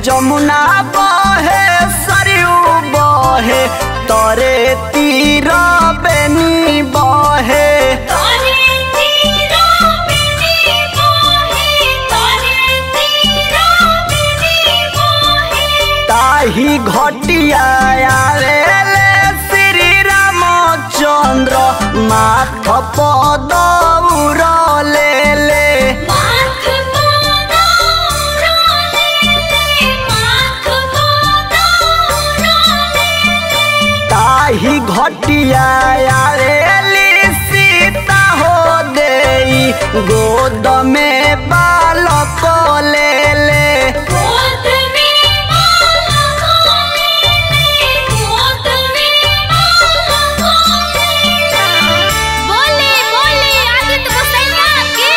जमुना बहे सरयू बहे तरे तीर बेनी बहे तारे तीरा बिनी मोहे तारे तीरा बिनी मोहे ताही घटिया आवेले श्री रामचंद्र माथ पद उरले ले माथ गोदारा ले माथ गोदारा ले ताही घटिया आवेली सीता हो देई गोद में बालक ले ले गोद में बाला ले गोद में बाला ले बोले बोले आदित्य गोसैया के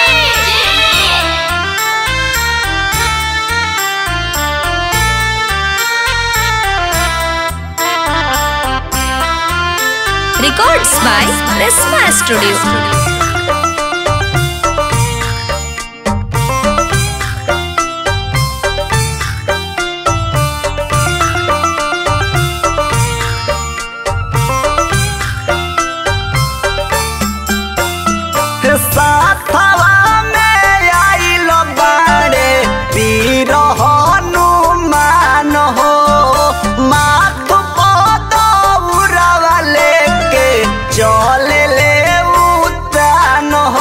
Records by Resma Studio. साथवा में आइल बाड़े पीर हनुमान हो माथ पद उड़वा लेके चल ले उतान हो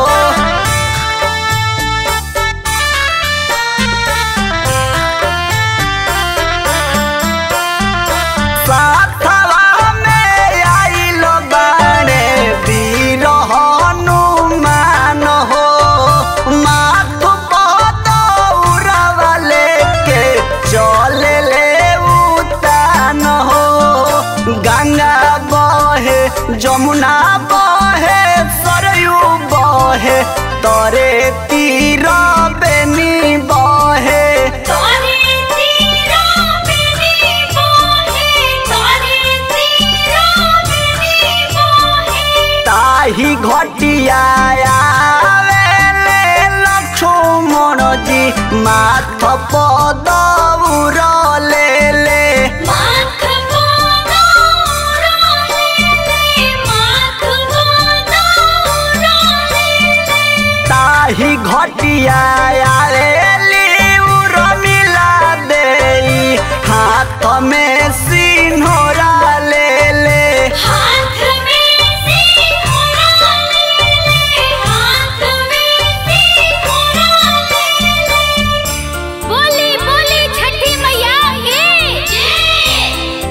साथवा में आइल बाड़े वीर हनुमान हो माथ पद उड़वा लेके चल ले उतान हो गंगा बहे जमुना बहे सरयू बहे तरे तीर बेनी बहे तारे तीरा बिनी मोहे तारे तीरा बिनी मोहे ताही घटिया आवेले लक्ष्मण जी माथ पद उरले ले माथ गोदारा ले माथ गोदारा ले ताही घटिया आवेली उर्मिला देई हाथ में सिन्होरा ले ले हाथ में सिंघोरा ले हाथ में सिंघोरा ले बोली बोली छठी मैया के जय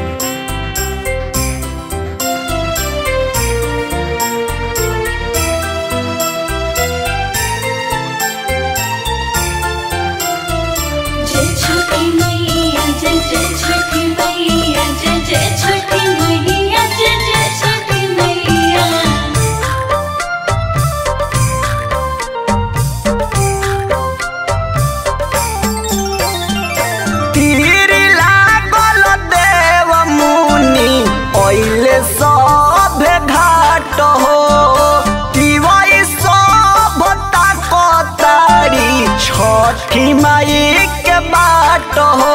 जय छठी मैया जय जय छठी मैया जय जय छठी मैया जय जय छठी मैया तीर लागल देव मुनि ओइले सब घाट हो तिवई सब ताकतारी छठी माई के बाट हो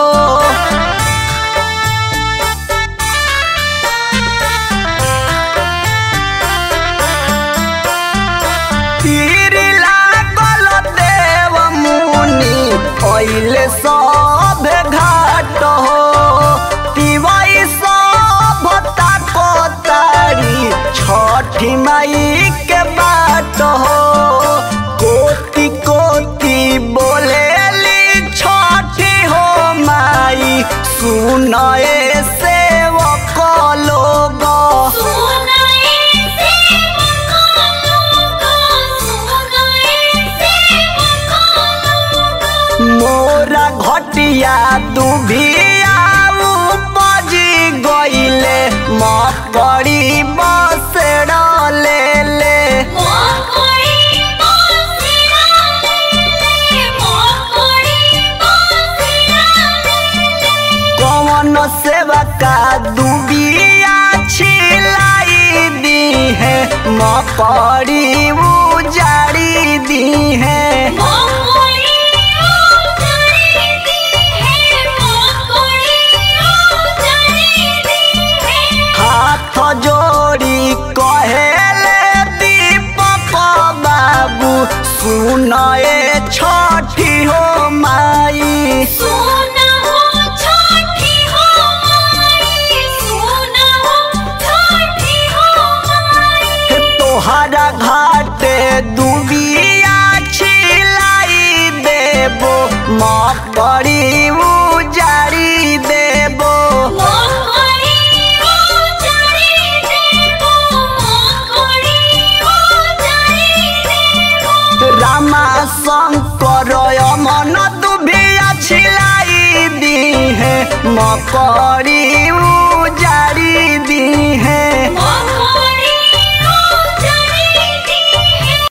तीर लागल देव मुनि ओइले सब घाट हो तिवई सब ताकतारी छठी माई के बाट हो कोटि कोटि बोलेली छठी हो माई सुनए सेवक लोग सुनाए सेवका लोगा सुनाए सेवका लोगा मोरा घटिया दुभिया उपजी गइले मकड़ी बसेड़ ले ले मोकड़ी बासिया ले मोकड़ी बासिया ले कौन सेवा का दुबिया छिलाई दी है मकड़ी उजाड़ी दी है मोकड़ी उजाड़ी दी है सुनाए छठी हो माई सोना हो छठी हो माई सोना हो छठी हो माई तोहरा घाटे दुबिया छिलाई देबो मकड़ी उजारी देबो मोहरी ओ जारी देबो मोहरी ओ जारी देबो रामा शंकर मन दुबिया छिलाई दी है मकड़ी